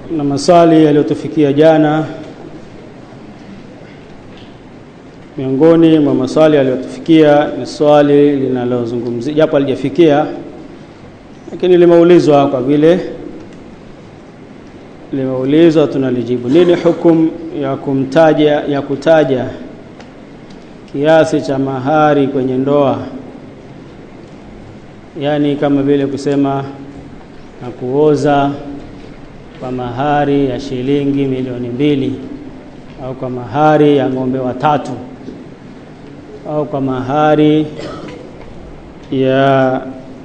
na maswali yaliyotufikia jana miongoni mwa maswali yaliyotufikia ni swali linalozungumzia japo alijafikia lakini limeulizwa kwa vile limeulizwa tunalijibu nini hukum ya kumtaja ya kutaja kiasi cha mahari kwenye ndoa yaani kama vile kusema na kuoza kwa mahari ya shilingi milioni mbili au kwa mahari ya ng'ombe watatu au kwa mahari ya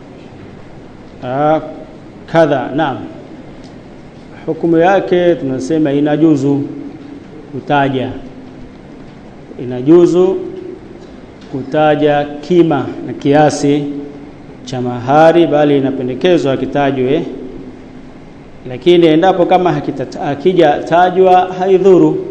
kadha naam hukumu yake tunasema inajuzu kutaja inajuzu kutaja kima na kiasi cha mahari bali inapendekezwa kitajwe lakini endapo kama hakija tajwa haidhuru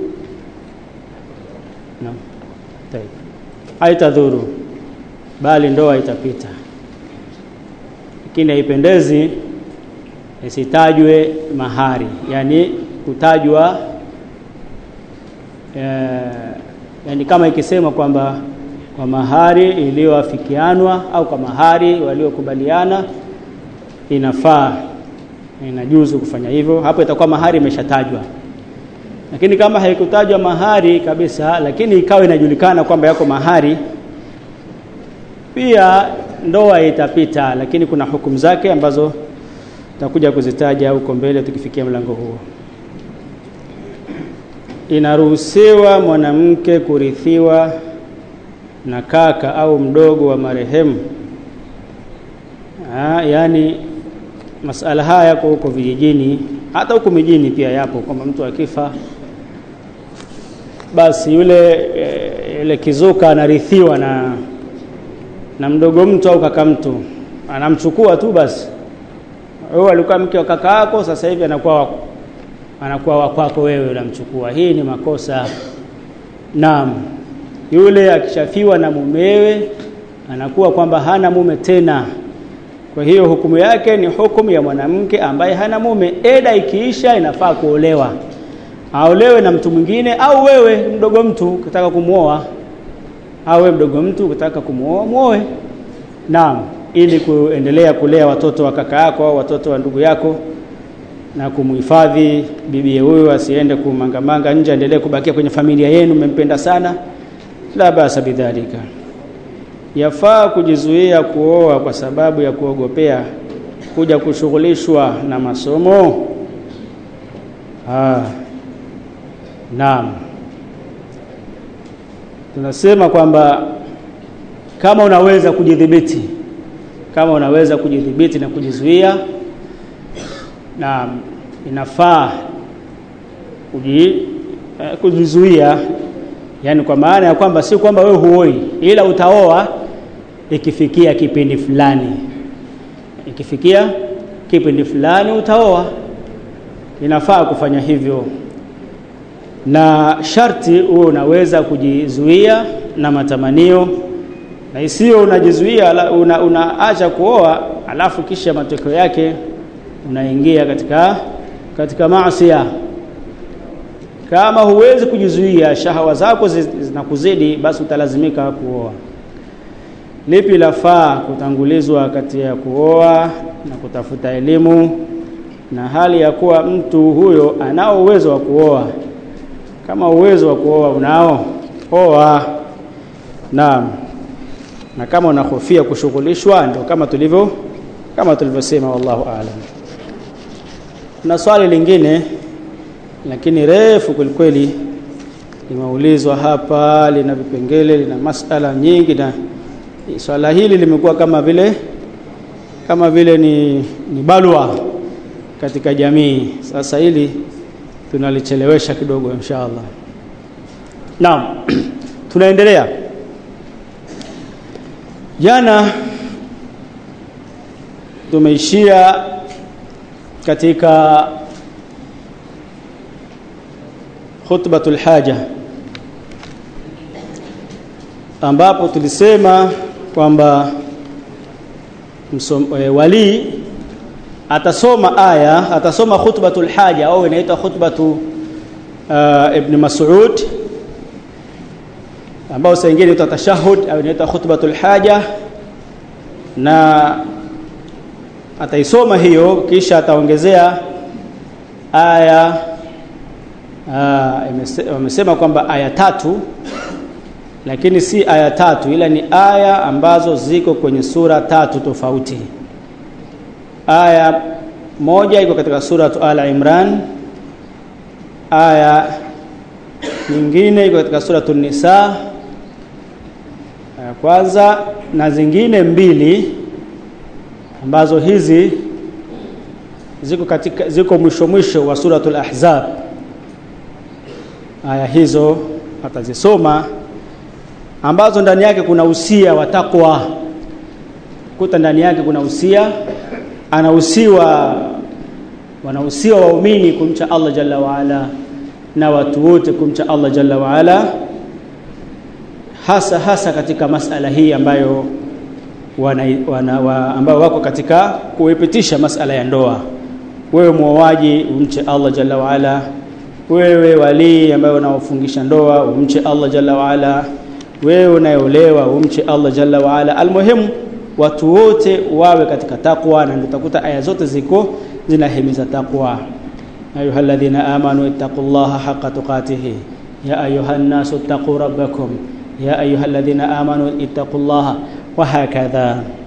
no. haitadhuru bali ndoa itapita lakini haipendezi isitajwe mahari yani kutajwa e, yani kama ikisema kwamba kwa mahari iliyoafikianwa au kwa mahari waliokubaliana inafaa inajuzu kufanya hivyo hapo itakuwa mahari imeshatajwa lakini kama haikutajwa mahari kabisa lakini ikawa inajulikana kwamba yako mahari pia ndoa itapita lakini kuna hukumu zake ambazo tutakuja kuzitaja huko mbele tukifikia mlango huo inaruhusiwa mwanamke kurithiwa na kaka au mdogo wa marehemu Aa, yani masala haya yako huko vijijini hata huko mijini pia yapo kwamba mtu akifa basi yule e, yule kizuka anarithiwa na na mdogo mtu au kaka mtu anamchukua tu basi wewe alikuwa mke wa kaka yako sasa hivi anakuwa anakuwa wa kwako wewe unamchukua hii ni makosa naam yule akishafiwa na mumewe anakuwa kwamba hana mume tena kwa hiyo hukumu yake ni hukumu ya mwanamke ambaye hana mume eda ikiisha inafaa kuolewa aolewe na mtu mwingine au wewe mdogo mtu ukitaka kumuoa au wewe mdogo mtu ukitaka kumuoa muoe naam ili kuendelea kulea watoto wa kaka yako au watoto wa ndugu yako na kumhifadhi bibi huyu asiende kumangamanga nje aendelee kubakia kwenye familia yenu mmempenda sana la basa bidhalika yafaa kujizuia kuoa kwa sababu ya kuogopea kuja kushughulishwa na masomo ah naam tunasema kwamba kama unaweza kujidhibiti kama unaweza kujidhibiti na kujizuia na inafaa kuji, eh, kujizuia yani kwa maana ya kwamba si kwamba wewe huoi ila utaoa ikifikia kipindi fulani ikifikia kipindi fulani utaoa inafaa kufanya hivyo na sharti huo unaweza kujizuia na matamanio na isiyo unajizuia una, unaacha kuoa alafu kisha matokeo yake unaingia katika katika maasi kama huwezi kujizuia shahawa zako zinakuzidi basi utalazimika kuoa lipi lafaa kutangulizwa kati ya kuoa na kutafuta elimu na hali ya kuwa mtu huyo anao uwezo wa kuoa kama uwezo wa kuoa unao oa naam na kama unahofia kushughulishwa ndio kama tulivyo kama tulivyosema wallahu aalam na swali lingine lakini refu kwelikweli limeulizwa hapa lina vipengele lina masala nyingi na swala hili limekuwa kama vile kama vile ni, ni balwa katika jamii sasa hili tunalichelewesha kidogo inshallah naam tunaendelea jana tumeishia katika khutbatul haja ambapo tulisema kwamba e, walii atasoma aya atasoma khutbatul haja au inaitwa khutbatu uh, ibn Mas'ud ambao saa nyingine inaitwa tashahud au inaitwa khutbatul haja na ataisoma hiyo kisha ataongezea aya wamesema kwamba aya tatu lakini si aya tatu ila ni aya ambazo ziko kwenye sura tatu tofauti aya moja iko katika sura Al Imran aya nyingine iko katika sura Nisa aya kwanza na zingine mbili ambazo hizi ziko katika ziko mwisho mwisho wa suratul ahzab aya hizo atazisoma ambazo ndani yake kuna usia wa takwa kuta ndani yake kuna usia anahusiwa wanahusiwa waumini kumcha Allah jalla waala na watu wote kumcha Allah jalla waala hasa hasa katika masala hii ambayo wana, wana, wa, ambao wako katika kuipitisha masala ya ndoa wewe muoaji umche Allah jalla waala wewe walii ambaye unaofungisha ndoa umche Allah jalla waala wewe unayeolewa umche Allah jalla waala almuhimu watu wote wawe katika takwa na utakuta aya zote ziko zinahimiza takwa ayuha alladhina amanu ittaqullaha haqqa tuqatih ya ayuha an-nasu ittaqu rabbakum ya ayuha alladhina amanu ittaqullaha wa hakadha